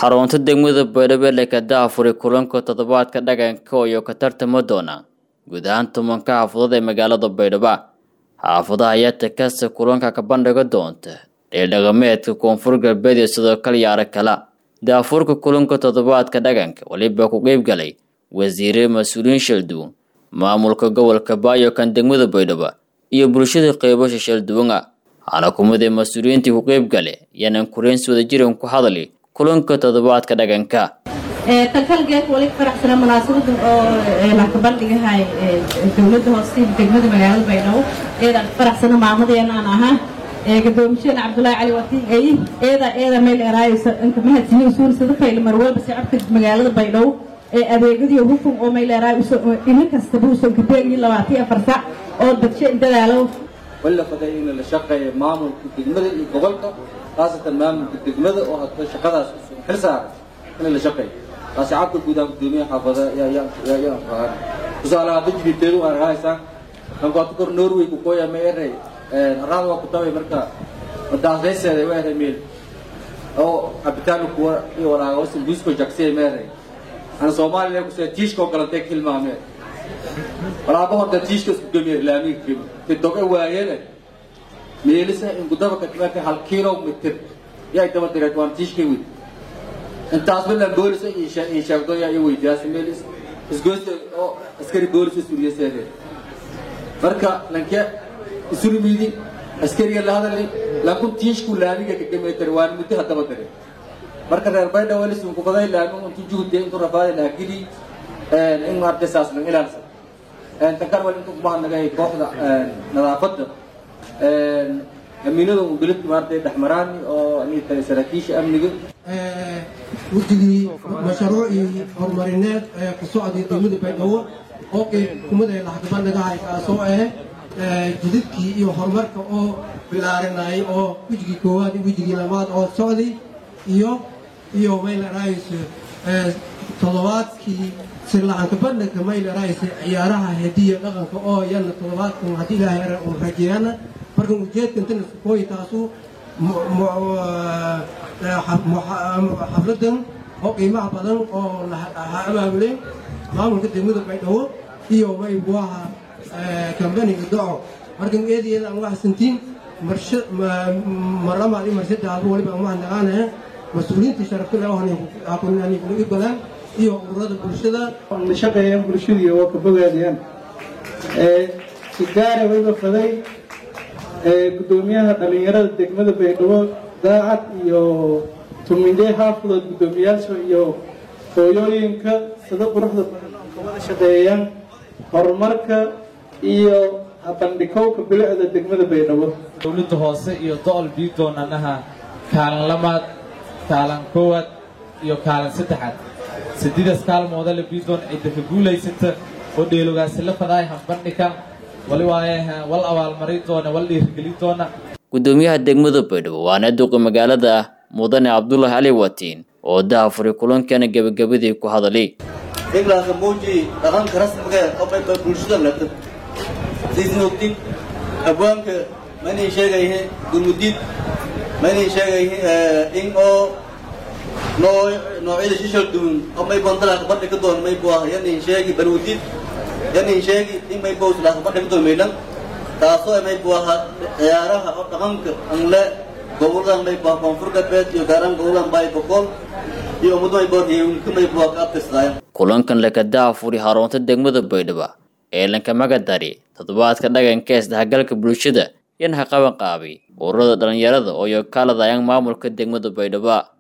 xarunta degmada baydhabo ee ka daahfuray kulanka toddobaadka dhaqanka iyo ka tartama doona guud ahaan tobanka xaafadood ee magaalada baydhabo xaafadaha ayaa takasta kulanka ka bandhiga doonta dheeldhaqameedka koonfur galbeed iyo sidoo kale yaaro kala daafurka kulanka toddobaadka dhaqanka weliba ku qeyb galay wasiire mas-uuliyiin shalduwan maamulka gobolka baayo kan degmada baydhabo iyo bulshada qeybasha shalduwana waxaana kumidee mas-uuliyiintii ku qeyb gale yaanan kureensi wadajiran ku hadli kulanka toddobaadka dhaqanka talkalgeed wali faraxsana munaasabada oo laka bandhigahay dowladda hoose degmada magaalada baydhabo eedaan faraxsana maamadeena aan ahaa gadoomisheena cabdulaahi cali watiin ay eeda eeda meel eraayaysa inka mahadsiyo usuun sida fayl marwalba shacabka magaalada baydhabo ee adeegyadii hufun oo meel eraay ina kastaba usan kabeegiyo labaatan afar sac oo dadshe dadaalo walla faday in la shaqeeyo maamulka degmada iyo gobolka khaasatan maamulka degmada oo hadda shaqadaas xil saaran in la shaqeeyo taasi cabka guudaha gudoomiyaha xaafada yaa qaban tusaale hadda jibiteedu aan rahaysaan kankoota kor norway ku koya ma eray arada waa ku tabay marka madaasayseeda waa eray meel oo cabitaan kuwa iyo walaaga wasin buisko jaksiya ma eray ana soomaaliya kusee tiishkoo galantay kilmaamee walaaba horta tiishka isku gemiya laamiga gemi tidoga waayene meelisa in gudaba katmaka hal kilomitr yaa daba direed waan tiishka wid intaas bilan boolisa iyo sheegdo yaa i weydiyaasa meel isgoysa oo askari boolisa suriyaseede marka lanke isurimiidi askariga la hadali lankun tiishku laamiga kagameetar waan muddo hadaba dire marka reer baydha walisun kubaday laamin untu juhde intu rafaada laagidi in maartay saas lang ilaalsan tankar wal intu kumahadnagay kooxda nadaafadda amiinada beledka maartay dhexmaraani oo ani tahay saraakiisha amniga wejigii mashruucii horumarineed ee ku socday degmada baydhabo oo qeyb kumada laxgabandhigahay kaasoo ah jidadkii iyo horumarka oo bilaarinayay oo wejigii koowaad iyo wejigii labaad oo socday iyo iyo maylarayso toddobaadkii sirlacanka bandhigka maylarayso ciyaaraha hadiya dhaqanka oo yana toddobaadkan haddii ilaahay ara uu rajeeyana markan ujeedka intana kooyi taasu xafladan oo qiimaha badan oo abaabulay maamulka degmada baydhabo iyo maybuaha kambaniga doco markan eedayeeda aan waxsantiin marlamaad iyo marsadaalba waliba aan waxnaqaanaya mas-uuliyiintii sharafta leh hakunani kula ibalaan iyo ururada bulshada shaqeeyaan bulshadii oo ka bogaadayaan si gaara wayba faday gudoomiyaha dhalinyarada degmada baydhabo daacad iyo tumindey xaafadood guddoomiyaasha iyo hooyooyinka sida quruxda badan kawada shaqeeyaan horumarka iyo bandhigowka bilicda degmada baydhabo dowladda hoose iyo do-ol biidoonanaha kaalin lamaad kaalin koowaad iyo kaalin saddexaad sidiidaas kaalmooda la biidoon cidda ka guulaysata oo dheelogaasi la fadaay hambandhikan wali waaye wal abaalmarin doona wal dhiirigelin doona gudoomiyaha degmada baydhabo waana duqa magaalada ah mudane cabdulaahi cali watiin oo dahafuray kulankana gebagabadii ku hadalay iglaasa muuji dhaqanka rasmiga oo bayba bulshada lata siisna ogtid abwaanka maynay sheegayhe gurmudiid maynay sheegayhe in oo noo noocyada shishal duwan oo may bandalaaka bandhig ka doon may buah yanay sheegi balwadiid yanay sheegi in may bows laaka bandhig ka doon maydhan taasoo may buaha ciyaaraha oo dhaqanka anle gobolladan may buah koonfur galbeed iyo gaaraan gobolladan baay boqol iyo ummadu may buah heewinka may buah ka abtirsadaayan kulankan laka daafuri xarunta degmada baydhabo ee lanka magadari toddobaadka dhaqanka ee isdhexgalka bulshada yan ha qaban qaabay ururada dhalinyarada oo yokaaladayaan maamulka degmada baydhabo